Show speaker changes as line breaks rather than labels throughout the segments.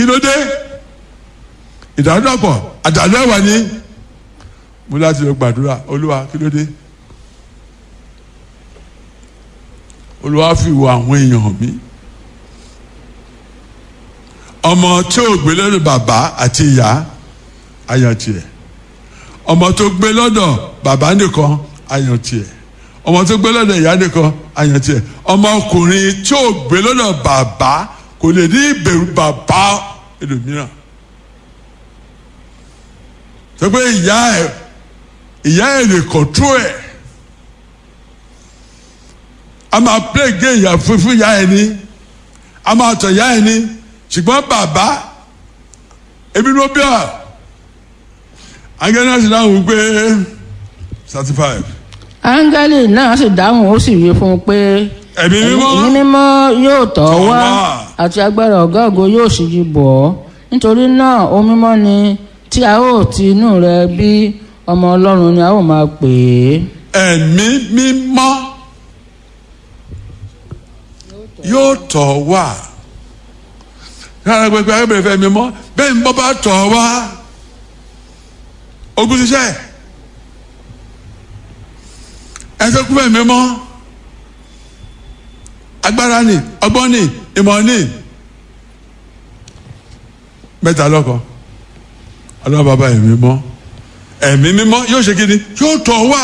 ló dé ìdádọ́pọ̀ àdàlú ẹ̀wà ni mo láti lọ gbàdúrà olúwa kí ló dé olúwa fi wo àwọn èèyàn hàn mí ọmọ tí ò gbé lọ́dọ̀ bàbá àti ìyá ayọ̀ tiẹ̀ ọmọ tó gbé lọ́dọ̀ bàbá nìkan ayọ̀ tiẹ̀ ọmọ tó gbé lọ́dọ̀ ìyá nìkan ayọ̀ tiẹ̀ ọmọkùnrin tí ò gbé lọ́dọ̀ bàbá kò lè ní ìbẹ̀rù bàbá ẹlòmíràn sọ pé ìyá ẹ ìyá ẹ lè kọ̀tró ẹ̀ a máa play game ìyá fúnfún ìyá ẹ ní a máa tọ̀ ìyá ẹ ní ṣùgbọ́n bàbá ebi ló bí ọ angẹ́nà sì dáhùn pé thirty five
áńgẹ́lì náà sì dáhùn ó sì wí fún un pé
ẹ̀mí mímọ́
ẹ̀mí mímọ́ yóò tọ̀
Tọ̀
wá
wá.
àti agbára ọ̀gá ògo yóò sì yí bọ̀ ọ́ nítorí náà ohun mímọ́ ni tí a ó ti inú rẹ bí ọmọ ọlọ́run ni a ó máa pè é.
ẹ̀mí mímọ́ yóò tọ̀ wá yàrá gbẹgbẹ agbẹ̀rẹ̀ fẹ́ mímọ́ bẹ́ẹ̀ ni bọ́ bá tọ̀ wá ogun ṣiṣẹ́ ẹsẹ̀ kú fẹ́ mímọ́ agbára ni ọgbọ́n ni ìmọ̀ ni mẹ́ta lọ́kọ̀ ọlọ́run bàbá ẹ̀mí mímọ́ ẹ̀mí mímọ́ yóò ṣe kí ni yóò tọ̀ wá.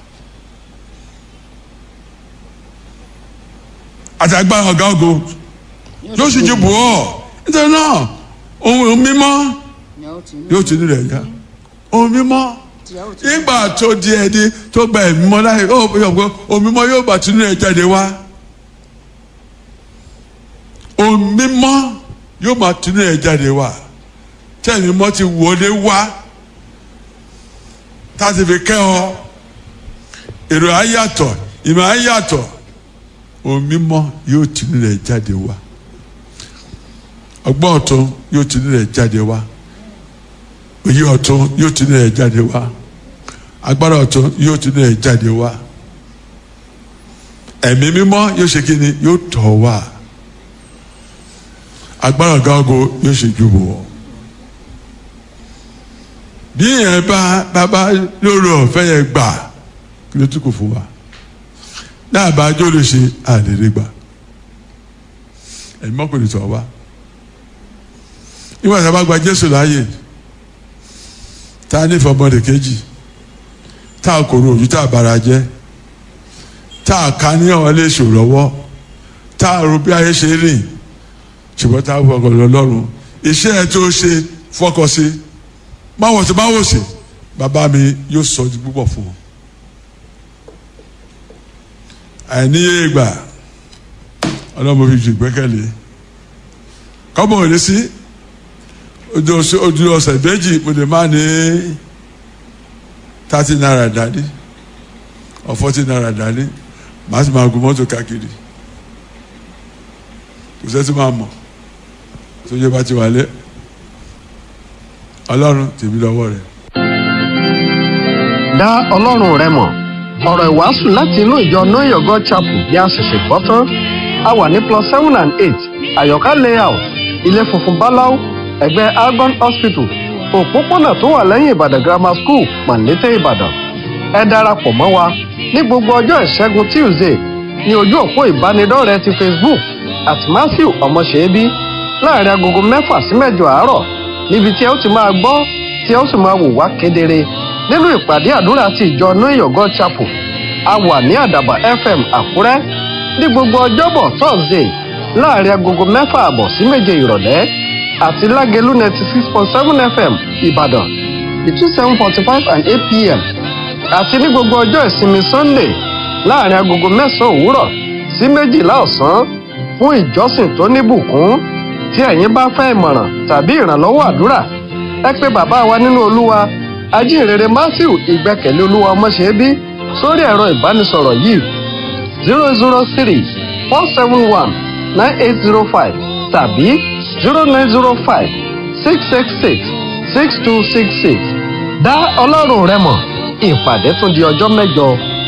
àti agbára ọ̀gá ògo yóò sì ju bù ọ́ nítorí náà ohun mímọ́ yóò ti nílẹ̀ yá ohun mímọ́ nígbà tó di ẹni tó gba ẹ̀mí mímọ́ láyé ó yọ pé ohun mímọ́ yóò bá tinú ẹ̀ jáde wá ohun mímọ́ yóò bá tinú ẹ̀ jáde wá tí ẹ̀mí mímọ́ ti wọlé wá tá a ti fi kẹ́ ọ èrò ayàtọ̀ ìmọ̀ ayàtọ̀ ohun mímọ́ yóò tinú rẹ̀ jáde wá ọgbọ́n ọ̀tún yóò tinú rẹ̀ jáde wá òye ọ̀tún yóò tinú rẹ̀ jáde wá agbára ọ̀tún yóò tinú rẹ̀ jáde wá ẹ̀mí mímọ́ yóò ṣe kí ni yóò tọ̀ wá agbára ọ̀gá ògo yóò ṣe ju wọ̀ bí yẹn bá bàbá lóru ọ̀fẹ́ yẹn gbà kí ló tún kò fún wa náà bá jó lè ṣe àlèrè gbà ẹ̀mí mọ́kùnrin tọ̀ wá nígbà tí a bá gba Jésù láàyè tá a nífẹ̀ẹ́ ọmọdé kejì tá a kòrò ojú tá a bára jẹ́ tá a ká ní ọ̀wọ́ lè ṣòrọ̀wọ́ tá a rò bí ayé ṣe rìn ṣùgbọ́n tá a fọkàn lọ lọ́rùn iṣẹ́ ẹ tó ṣe fọkàn sí báwo ṣe báwo ṣe bàbá mi yóò sọ ju púpọ̀ fún ọ àìníye ìgbà ọlọ́mọ fi ju ìgbẹ́kẹ̀lé kọ́mọ ò lè sí ojú ọ̀sẹ̀ ojú ọ̀sẹ̀ méjì mo lè má ní thirty naira dání or forty naira dání màá sì máa gun mọ́tò káàkiri kò sẹ́tí máa mọ̀ tó yẹ bá ti wà lé ọlọ́run tèmi lọ́wọ́ rẹ̀.
dá ọlọ́run rẹ mọ̀ ọ̀rọ̀ ìwàásù láti inú ìjọ know your god chapel bí a ṣẹ̀ṣẹ̀ gbọ́ tán a wà ní plus seven and eight àyọ̀ká layout ilé funfun báláú ẹ̀gbẹ́ algon hospital òpópónà tó wà lẹ́yìn ìbàdàn grammar school màlété ìbàdàn ẹ darapọ̀ mọ́ wa ní gbogbo ọjọ́ ìṣẹ́gun tuesday ní ojú òpó ìbánidọ́rẹ̀ẹ́ ti facebook at matthew ọmọṣẹ́bí láàrin agogo mẹ́fà sí mẹ́jọ àárọ̀ níbi tí ẹ ó ti máa gbọ́ tí ẹ ó sì máa wò wá kedere nínú ìpàdé àdúrà ti ìjọ know your god chapel a wà ní àdàbà fm àkúrẹ́ ní gbogbo ọjọ́bọ̀ thursday láàrin agogo mẹ́fà àbọ̀ sí méje ìrọ̀lẹ́ àti lágẹ̀lú ninety six point seven fm ìbàdàn between seven forty five and eight pm àti ní gbogbo ọjọ́ ìsinmi sunday láàrin agogo mẹ́sàn-án òwúrọ̀ sí méjìlá ọ̀sán fún ìjọsìn tó níbùkún tí ẹ̀yin bá fẹ́ ìmọ̀ràn tàbí ìrànlọ́wọ́ àdúrà ẹ pé bàbá wa nínú olúwa ajínrere matthew ìgbẹ́kẹ̀lé olúwa ọmọṣẹ́bí sórí ẹ̀rọ ìbánisọ̀rọ̀ yìí zero zero three four seven one nine eight zero five tàbí zero nine zero five six six six six two six six dá ọlọ́run rẹ mọ̀ ìpàdé tún di ọjọ́ mẹ́jọ